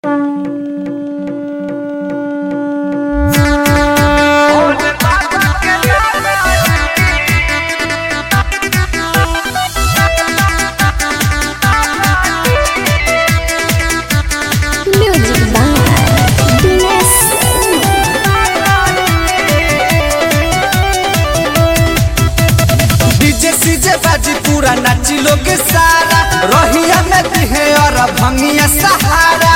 भंगिया सहारा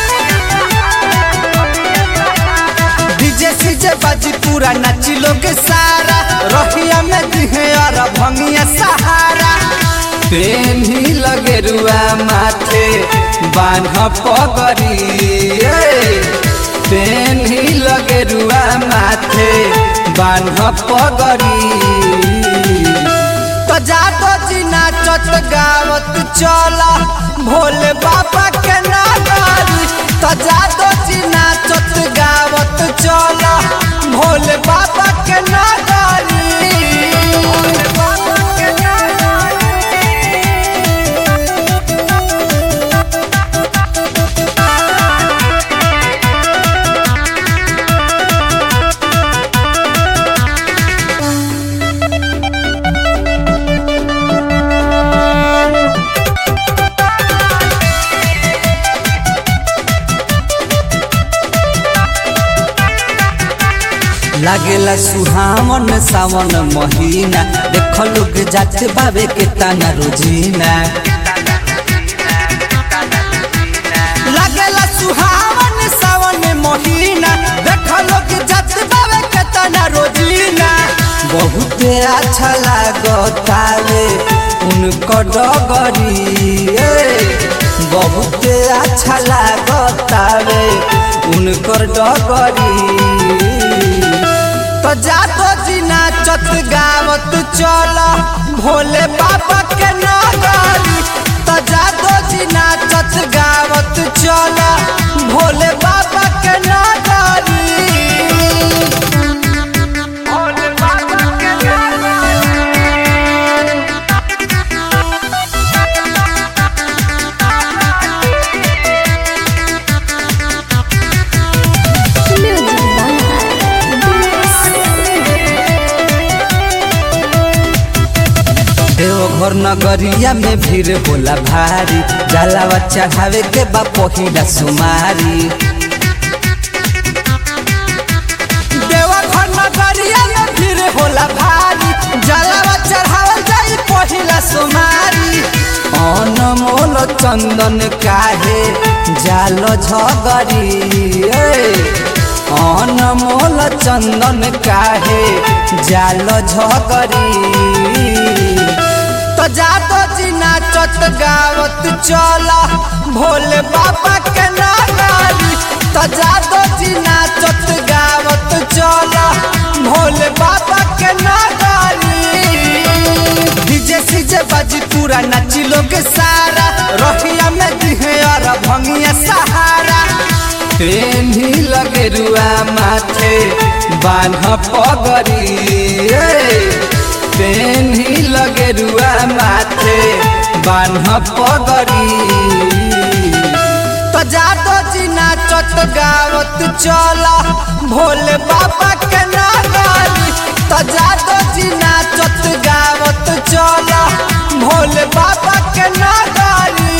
DJ CJ बाजी पूरा नाची लोग सारा रहिया में दिहे और भंगिया सहारा पेन ही लगे रुआ माथे बान्ह पगरी पेन ही लगे रुआ माथे बान्ह पगरी तो जातो जी नाचत गावत चला भोले बाबा के नागारी तो जातो जी नाचत गावत चला भोले बाबा के नागारी भोले बाबा के लागेला सुहावन सावन महीना देख लोग जाते बाबे के ताना रोजीना लागेला सुहावन सावन महीना देख लोग जाते बाबे के ताना रोजीना बहुत अच्छा लागतावे उनको डगरी बहुत अच्छा लागतावे उनकर डगरी तो जातो जी नाचत गावत चल भोले बाबा के नगरी तो जातो जी नाचत गावत चल भोले बाबा के नगरी भोले बाबा के Music देवघर नगरिया में भीड़ होला भारी जलावा चढ़ावे के बा पहिला सुमारी देवघर नगरिया में भीड़ होला भारी जलावा चढ़ावल जाई पहिला सुमारी अनमोल चंदन काहे जाल झगरी अनमोल चंदन काहे जाल झगरी तो जातो जी नाचत गावत चला भोले बाबा के नागारी तो जातो जी नाचत गावत चला भोले बाबा के नागारी डीजे सीजे बाजी पूरा नाची लोग सारा रहिया में दिहे और भंगिया सहारा ट्रेन ही लगे रुआ माथे बान्ह पगरी पेन ही लगे रुआ माथे बान्ह पगरी तो जातो जी नाचत गावत चला भोले बाबा के नागारी तो जातो जी नाचत गावत चला भोले बाबा के नागारी